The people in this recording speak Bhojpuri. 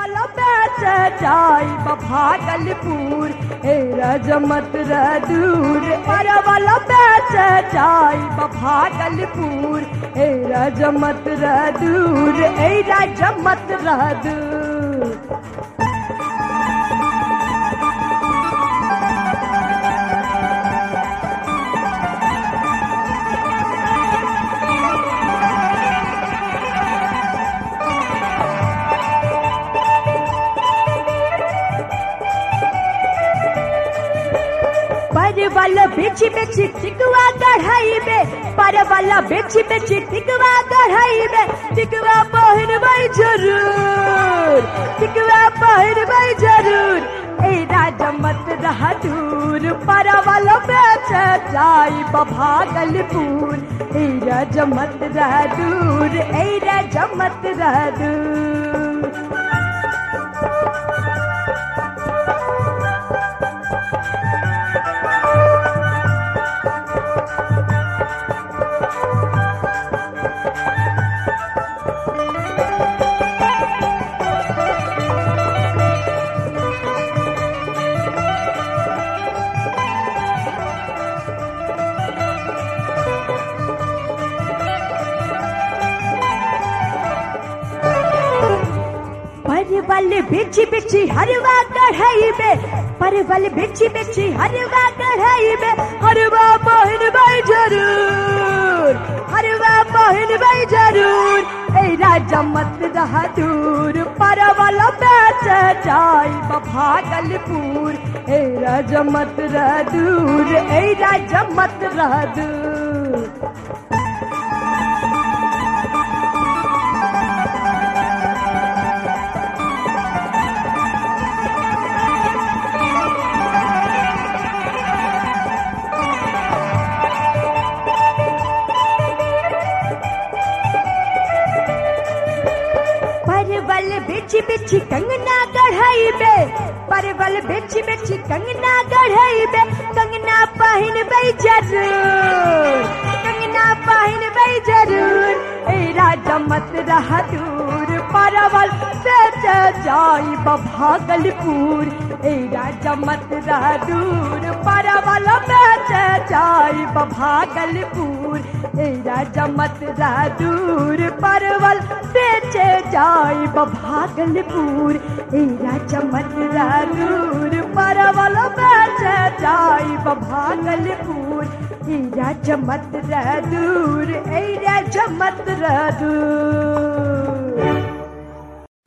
वाला बेच जाई भागलपुर ए रजमत दूर पर वाला बेच जाई भागलपुर ए रजमत दूर ए रजमत दूर परवल बेच बेच टिकवा कढ़ाई में परवल बेच बेच टिकवा कढ़ाई में टिकवा पहिन भाई जरूर टिकवा पहिन भाई जरूर ए राजमत रह दूर परवल बेच जाई भागलपुर ए राजमत रह दूर ए राजमत रह दूर परवल बिछ बिछ हरवा कढ़ाई में परवल बिछ बिछ हरवा कढ़ाई में हरवा बहन भाई जरूर हरवा बहन भाई जरूर ए राजा मत रहा दूर परवल बेच जाई भागलपुर ए राजा मत रह दूर ए राजा मत रह दूर परवल बिछ बिछ कंगना गढ़ाई बे परवल बिछ बिछ कंगना गढ़ाई बे कंगना पहिन बई जरूर कंगना पहिन बई जरूर ए राजा मत रह दूर परवल बेच जाई भागलपुर ए राजा मत रह दूर परवल बेच जाई भागलपुर ए राजा मत रह दूर परवल बेच जाई भागलपुर ए राजा मत रह दूर परवल बेच जाई भागलपुर ए राजा मत रह दूर ए राजा मत रह दूर